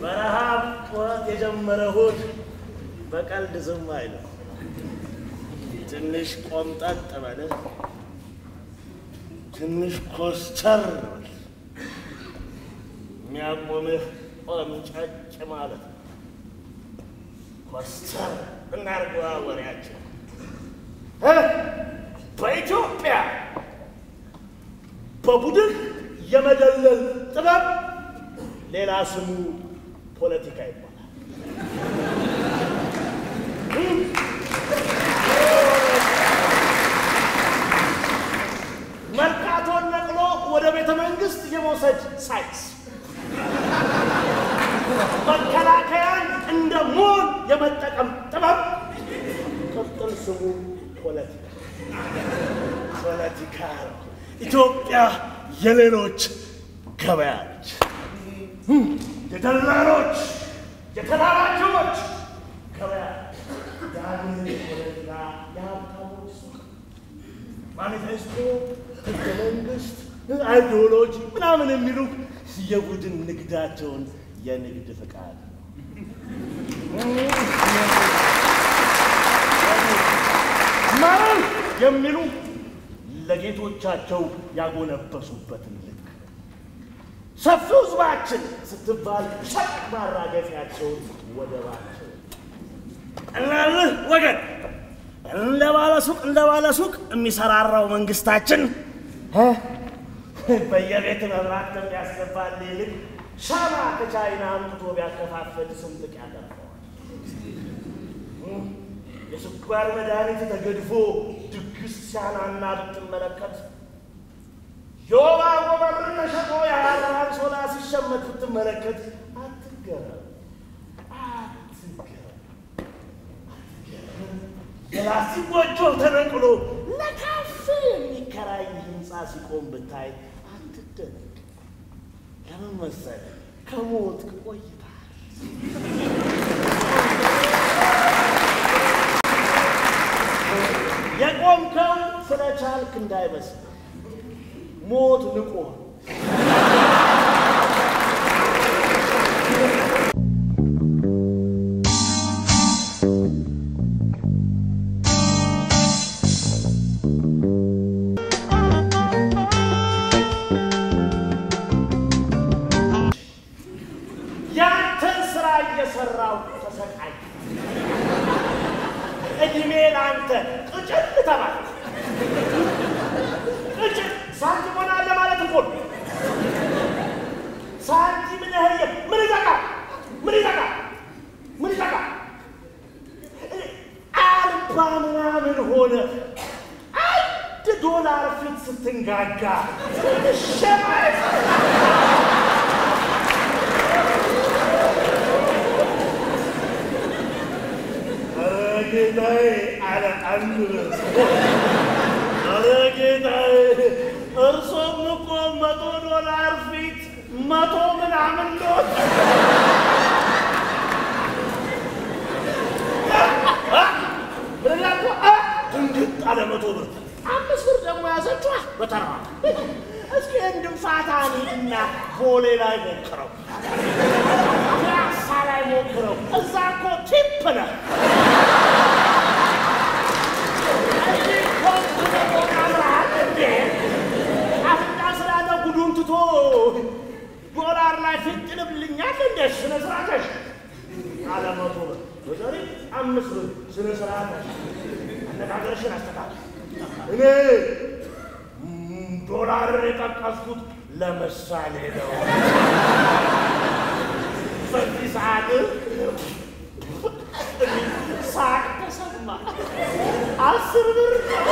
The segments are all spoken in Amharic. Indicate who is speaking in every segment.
Speaker 1: በረሃብ ጩኸት የጀመረ ሆድ በቀልድ ዝም አይልም። ትንሽ ቆምጠጥ በል፣ ትንሽ ኮስተር በል። የሚያቆምህ ቆምጨጭ ማለት ነው። ኮስተር እናርገዋ ወሬያችን እ በኢትዮጵያ በቡድን የመደለል ጥበብ ሌላ ስሙ ፖለቲካ ይባላል። መርካቶን ነቅሎ ወደ ቤተ መንግስት የመውሰድ ሳይንስ፣ መከላከያን እንደ ሞን የመጠቀም ጥበብ ቅጥል ስሙ ፖለቲካ ፖለቲካ ነው። ኢትዮጵያ የሌሎች ገበያ ነች። የደላሎች የተላላኪዎች ገበያ የሀገር ፖለቲካ የሀብታሞች ሱቅ ማኒፌስቶ፣ ህገ መንግስት፣ አይዲዮሎጂ ምናምን የሚሉ የቡድን ንግዳቸውን የንግድ ፍቃድ ነው። መርህ የሚሉ ለጌቶቻቸው ያጎነበሱበትን ልክ ሰፊው ህዝባችን ስትባል ሸቅ ማራገፊያቸውን ወደባቸው እናልህ ወገን እንደ ባለ ሱቅ እንደ ባለ ሱቅ የሚሰራራው መንግስታችን በየቤት መብራት ከሚያስገባል ይልቅ ሻማ ከቻይና አምጥቶ ቢያከፋፍል ስንጥቅ ያደርገዋል። የስኳር መድኃኒት ተገድፎ ድግስ ሲያናና ብትመለከት የወባ ጎበርን ተሸጦ የሀር አንሶላ ሲሸመት ብትመለከት አትገረም፣ አትገረም። የላስቲክ ጎጆ ተነቅሎ ለካፌ የሚከራይ ህንፃ ሲቆም ብታይ አትደነቅ። ለምን መሰለህ? ከሞት ቆይተሃል። የቆምከው ስለቻልክ እንዳይመስል ሞት ንቆ ያንተን ስራ እየሰራው ተሰቃይ እድሜ ለአንተ ቅጭል ተባለ። ቅጭል ሳንቲም ሆናለህ ማለት እኮ ነው። ሳንቲም ነህየ ምን ይጠቃል? ምን ይጠቃል? ምን ይጠቃል? አልባ ምናምን ሆነ አንድ ዶላር ፊት ስትንጋጋ ሸማይ ጌታዬ አለ አንድ ኧረ ጌታዬ እርሶም እኮ መቶ ዶላር ፊት መቶ ምናምን ኖት ብላቶ ድንግጥ አለ መቶ ብር አምስት ብር ደግሞ ያዘችዋ በተራ እስኪ እንድንፋታ ሂድና ቦሌ ላይ ሞክረው ፒያሳ ላይ ሞክረው እዛ እኮ ቲፕ ነህ አፍንጫ ስላለ ጉዱን ትቶ ዶላር ላይ ፍጥንብልኛል እንደ ስነ ስርዓተሽ አለ መቶ ብር በዛሬ አምስት ብር ስነ ስርዓተሽ አነጋገርሽን አስተካክል። እኔ ዶላርን የጠቀስኩት ለምሳሌ ነው። በዚህ ሰዓት ሳቅ ተሰማ። አስር ብር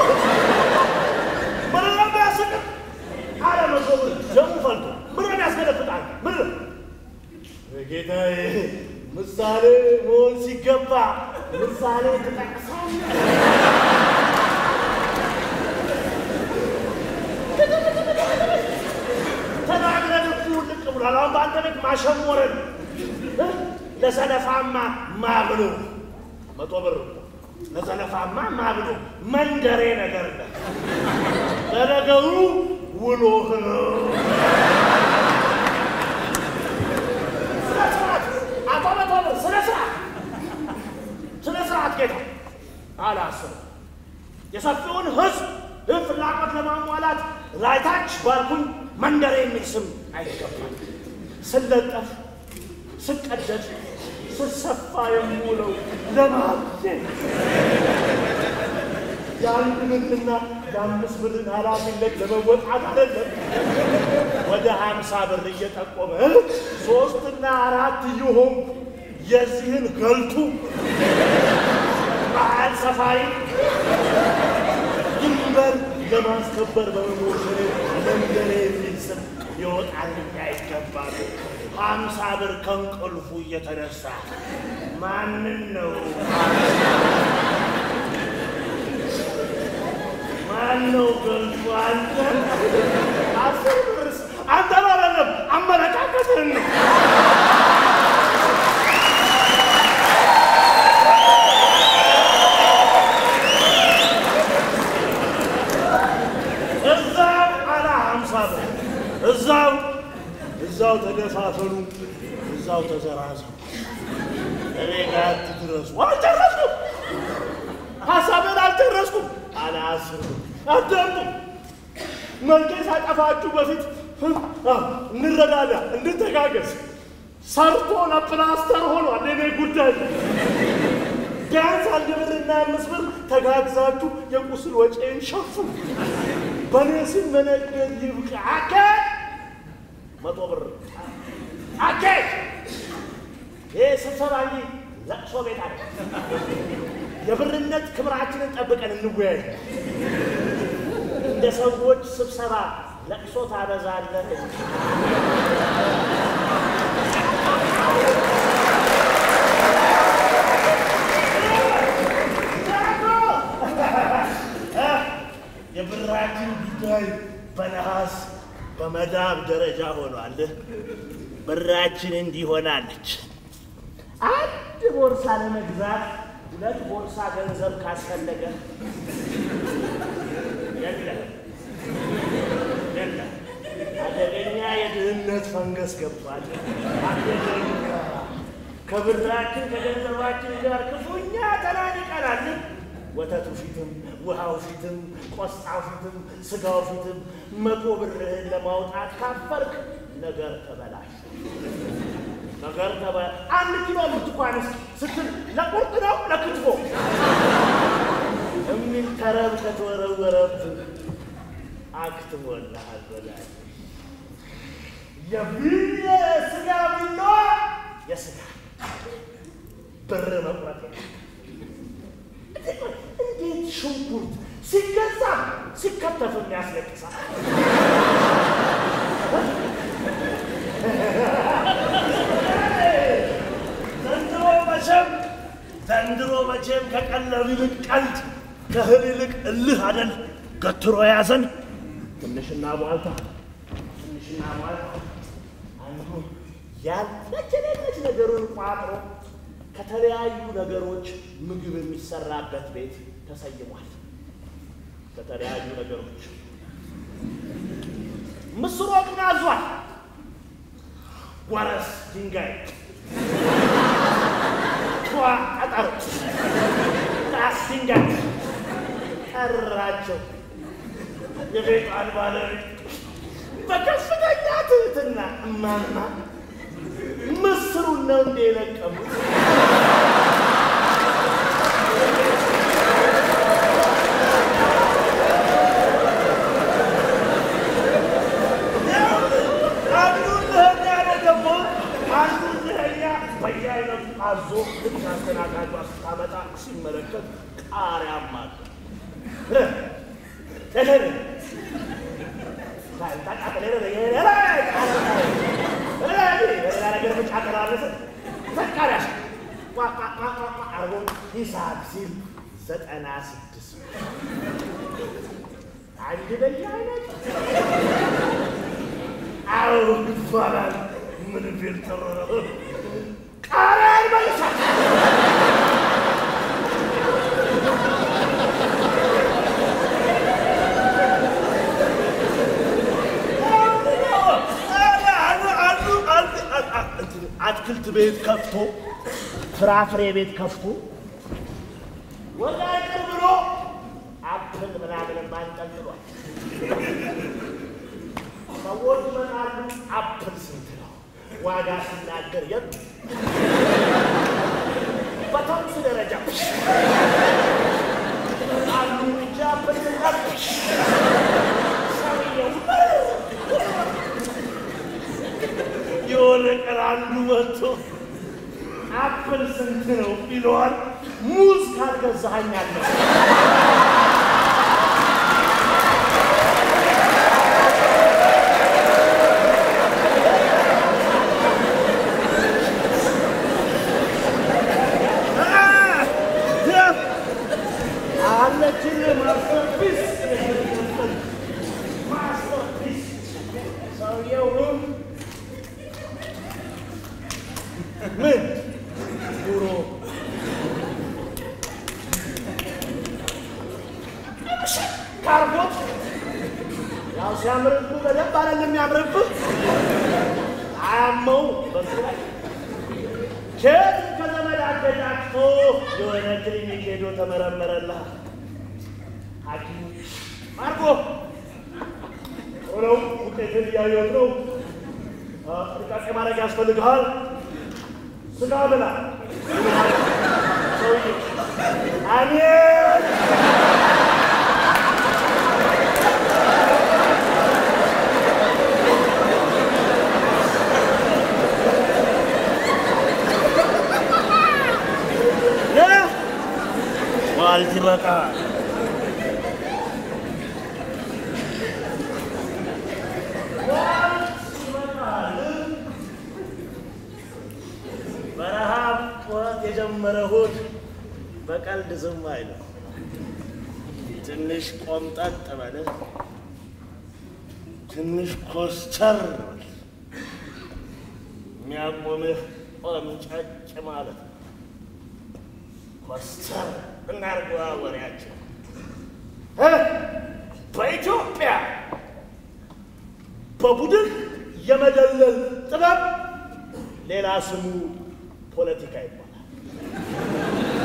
Speaker 1: ምን ነው የሚያስቅም? አለ መቶ ብር ደሙ ፈልቶ ምን ነው የሚያስገለፍጣል? ምን ነው ጌታዬ፣ ምሳሌ መሆን ሲገባ ምሳሌ ትጠቅሳለህ። ተናግረን እኮ ልቅ ብሏል። አሁን በአንተ ቤት ማሸሞረን ለሰለፋማ ማብሎ መቶ ብር ለዘለፋማ ማብሎ መንደሬ ነገር ነ ለነገሩ ውሎህ ነው። ስነ ስርዓት አላስብም። የሰፊውን ሕዝብ ይህ ፍላጎት ለማሟላት ላይታች ባልኩኝ መንደሬ የሚል ስም አይገባል። ስለጠፍ ስቀደድ ስሰፋ የምውለው ለማግኘት የአንድ ብርና የአምስት ብርን ኃላፊነት ለመወጣት አይደለም። ወደ ሀምሳ ብር እየጠቆመ ሶስትና አራት እየሆንኩ የዚህን ገልቱ ባህል ሰፋሪ ድንበር ለማስከበር በመሞሸሬ መንገሬ የሚል ስም ሊወጣልኝ አይገባል። ሀምሳ ብር ከእንቅልፉ እየተነሳ ማንን ነው ማነው ገልቱ? አንተ አስር ብርስ አንተ ባለለም አመለካከትህን ነው። እዛው አላ ሀምሳ ብር እዛው እዛው ተደፋፈኑ፣ እዛው ተዘራዘው። እኔ ጋር ትድረሱ። አልጨረስኩም፣ ሀሳብን አልጨረስኩም። አለ አስር ብር አዳምጡ። መልኬ ሳጠፋችሁ በፊት እንረዳዳ፣ እንድተጋገዝ ሰርቶ ለፕላስተር ሆኗል የኔ ጉዳይ። ቢያንስ አንድ ብርና አምስት ብር ተጋግዛችሁ የቁስል ወጪን ሸፍኑ። በእኔ ስም መነገድ ይብቃ። አኬ መቶ ብር አኬ ይህ ስብሰባ እንጂ ለቅሶ ቤት አለ። የብርነት ክብራችንን ጠብቀን እንወያይ። እንደ ሰዎች ስብሰባ ለቅሶ ታበዛለህ። የብራችን ጉዳይ በነሐስ በመዳብ ደረጃ ሆኗል። ብራችን እንዲህ ሆናለች። አንድ ቦርሳ ለመግዛት ሁለት ቦርሳ ገንዘብ ካስፈለገ የለም የለም፣ አደገኛ የድህነት ፈንገስ ገብቷል። አደገኛ ከብራችን ከገንዘባችን ጋር ክፉኛ ተናንቀናል። ወተቱ ፊትም ውሃው ፊትም ቆስጣው ፊትም ስጋው ፊትም መቶ ብርህን ለማውጣት ካፈርክ ነገር ተበላሽ። ነገር ተበ አንድ ኪሎ ብርቱካንስ ስትል ለቁርጥ ነው ለክትፎ የሚል ተረብ ከተወረወረብህ አክትሞልሃል በላይ የቢል ስጋ ቢላ የስጋ ብር መቁረጥ እንዴት ሽንኩርት ሲገዛ ሲከተፍም ያስለቅሳል። ዘንድሮ መቼም ዘንድሮ መቼም ከቀለብ ይልቅ ቀልድ ከእህል ይልቅ እልህ አደል ገትሮ ያዘን። ትንሽና ቧልታ ትንሽና ቧልታ አንዱ ያለች የሌለች ነገሩን ቋጥሮ ከተለያዩ ነገሮች ምግብ የሚሰራበት ቤት ተሰይሟል። ከተለያዩ ነገሮች ምስር ወጡን አዟል። ወረስ ድንጋይ፣ ቷ ጠጠር፣ ጣስ ድንጋይ ጠራቸው። የቤቷን ባለቤት በከፍተኛ ትህትና እማማ ምስሩን ነው እንደ የለቀሙት አዞ ልክ አስተናጋጇ ስታመጣ ሲመለከት ቃሪያም አለ። ሂሳብ ሲል ዘጠና ስድስት አንድ በየአይነት አዎ ይባላል። ምን ፊልተር ነው? ቃሪያ ይመልሳል። አትክልት ቤት ከፍቶ ፍራፍሬ ቤት ከፍቶ ወደ ቅር ብሎ አፕል ምናምንም አንጠልጥሏል። ሰዎች ይመጣሉ። አፕል ስንት ነው? ዋጋ ሲናገር የት በተምስ ደረጃ አሉ እንጂ አፕል ስንት ሰውየው የሆነ ቀን አንዱ መጥቶ አፕል ስንት ነው ይለዋል። ሙዝ ካልገዛኸኛለሁ አለችን ማስተርፒስ ማስተርፒስ ሰውየው ምን ኑሮ ካርጎት ያው ሲያምርብህ በደንብ አይደለም የሚያምርብህ አያመው በሱ ላይ ኬት ከዘመድ አገጫጭቶ የሆነ ክሊኒክ ሄዶ ተመረመረላ ሐኪም አርጎ ሆነው ውጤትን እያየሁት ነው። ጥንቃቄ ማድረግ ያስፈልግሃል። ስጋ ብላ ሰውዬ አሜን ዋልት ይበቃል። ዋልት ይበቃል። በረሃብ ጩኸት የጀመረ ሆድ በቀልድ ዝም አይልም። ትንሽ ቆምጠጥ በል፣ ትንሽ ኮስተር በል። የሚያቆምህ ቆምጨጭ ማለት ነው። ኮስተር እናርገዋ ወሬያችን እ በኢትዮጵያ በቡድን የመደለል ጥበብ ሌላ ስሙ ፖለቲካ ይባላል።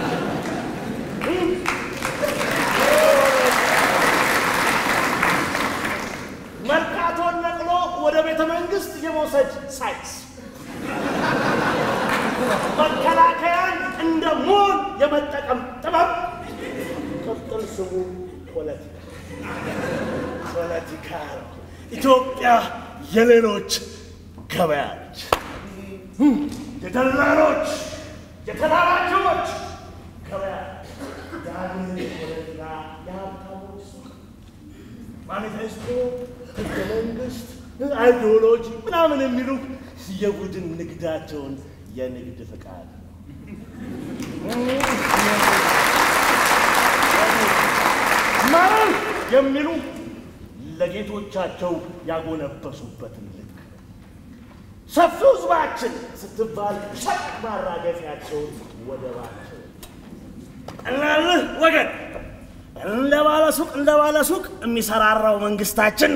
Speaker 1: መርካቶን ነቅሎ ወደ ቤተ መንግስት የመውሰድ ሳይንስ፣ መከላከያን እንደ ሞን የመጠቀም ጥበብ ቅጥል ስሙ ፖለቲካ ፖለቲካ ነው። ኢትዮጵያ የሌሎች ገበያ ነች። የደላሎች የተላላኪዎች ገበያ የሀገር ፖለቲካ የሀብታሞች ሱቅ ማኒፌስቶ፣ ህገ መንግስት፣ አይዲዮሎጂ ምናምን የሚሉ የቡድን ንግዳቸውን የንግድ ፍቃድ ማረን የሚሉ ለጌቶቻቸው ያጎነበሱበትን ልክ ሰፊው ህዝባችን ስትባል ሸቅ ማራገፊያቸውን ወደባቸው እናልህ ወገን እንደ ባለ ሱቅ እንደ ባለ ሱቅ የሚሰራራው መንግስታችን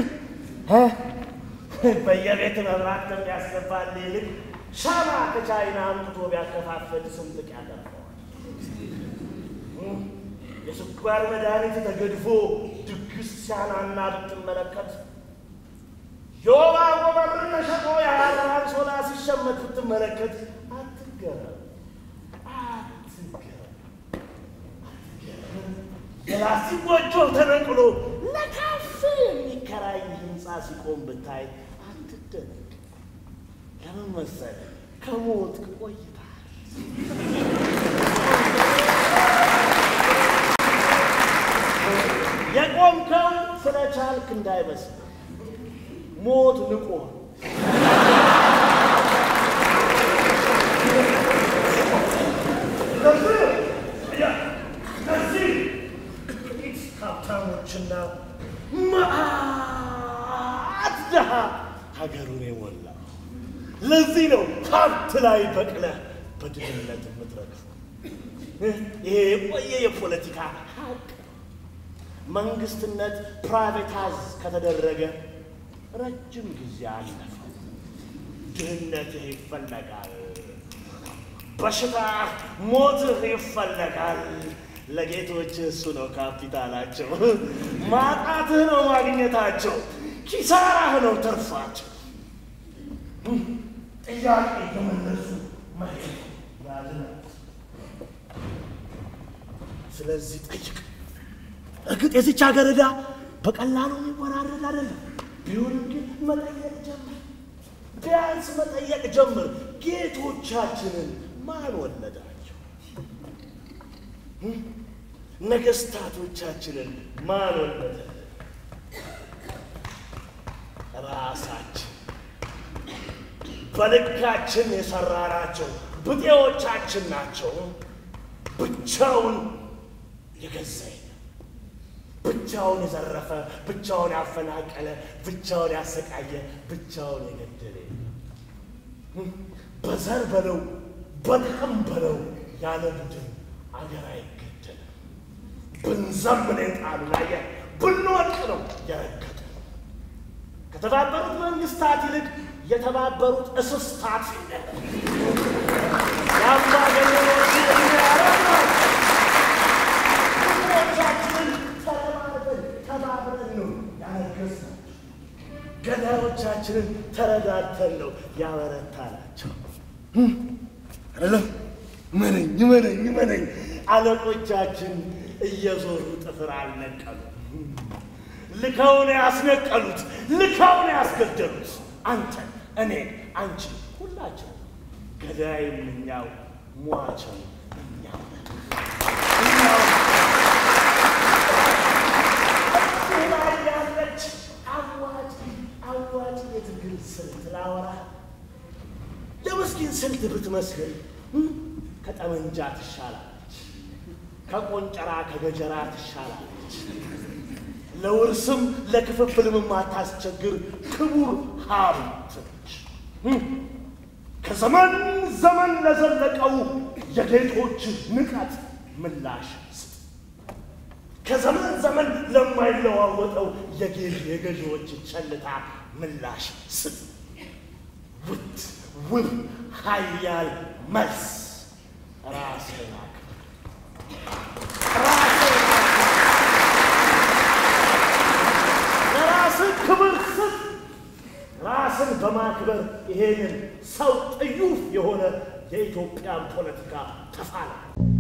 Speaker 1: በየቤት መብራት ከሚያስገባል ይልቅ ሻማ ከቻይና አምጥቶ ቢያከፋፍል ስንጥቅ ያደርገዋል። የስኳር መድኃኒት ተገድፎ ድግስ ሲያናና ብትመለከት የወባ ጎበርን ተሸጦ የሀር አንሶላ ሲሸመት ብትመለከት አትገረም፣ አትገረም። የላስቲክ ጎጆ ተነቅሎ ለካፌ የሚከራይ ህንፃ ሲቆም ብታይ አትደነቅ። ለምን መሰለህ? ከሞት ቆይተሃል። የቆምከው ስለቻልክ እንዳይመስል ሞት ንቆ እነዚህ ጥቂት ሀብታሞችና መዓት ድሃ ሀገሩን የሞላ ለዚህ ነው ሀብት ላይ በቅለህ በድህነት የምትረግፍ። ይሄ የቆየ የፖለቲካ ሀቅ መንግስትነት ፕራይቬታይዝ ከተደረገ ረጅም ጊዜ አለፈ። ድህነትህ ይፈለጋል፣ በሽታ ሞትህ ይፈለጋል፣ ለጌቶች እሱ ነው ካፒታላቸው። ማጣትህ ነው ማግኘታቸው፣ ኪሳራህ ነው ትርፋቸው። ጥያቄ የመለሱ መሄድ ያዝናል። ስለዚህ ጠይቅ። እርግጥ የዚች ሀገር ዕዳ በቀላሉ የሚወራረድ አይደለም። ቢሆንም ግን መጠየቅ ጀምር፣ ቢያንስ መጠየቅ ጀምር። ጌቶቻችንን ማን ወለዳቸው? ነገስታቶቻችንን ማን ወለደ? ራሳችን በልካችን የሰራናቸው ብጤዎቻችን ናቸው። ብቻውን የገዛ የለም። ብቻውን የዘረፈ፣ ብቻውን ያፈናቀለ፣ ብቻውን ያሰቃየ፣ ብቻውን የገደለ የለም። በዘር በለው በጥቅም በለው ያለ ቡድን አገር አይገደልም። ብንዘምን የጣሉ ላይ ብንወድቅ ነው የረገጡ። ከተባበሩት መንግስታት ይልቅ የተባበሩት እስስታት የአምባገነኖች የሚያረግ ነው። ሁሎቻችንን ተረባርበን ተባብረን ነው ያነገስናቸው። ገዳዮቻችንን ተረዳድተን ነው ያበረታናቸው። አይደለም መነኝ መነኝ መነኝ አለቆቻችን እየዞሩ ጥፍር አልነቀሉ። ልከውን ያስነቀሉት፣ ልከውን ያስገደሉት አንተ፣ እኔ፣ አንቺ፣ ሁላችን ገዳይም እኛው፣ ሟቸው እኛው ነን። እኛው እዚህ ላይ ያለች አዋጭ አዋጭ የትግል ስልት ላወራ የምስኪን ስልት ብትመስል ከጠመንጃ ትሻላለች፣ ከቆንጨራ ከገጀራ ትሻላለች። ለውርስም ለክፍፍልም የማታስቸግር ክቡር ሀብት ነች። ከዘመን ዘመን ለዘለቀው የጌቶች ንቀት ምላሽ ስጥ። ከዘመን ዘመን ለማይለዋወጠው የገዢዎች ቸልታ ምላሽ ስጥ። ውድ ውብ ኃያል መልስ ራስህን አክብር። ራስህን ለራስህ ክብር ስጥ። ራስን በማክበር ይሄንን ሰው ጥዩፍ የሆነ የኢትዮጵያን ፖለቲካ ተፋላ።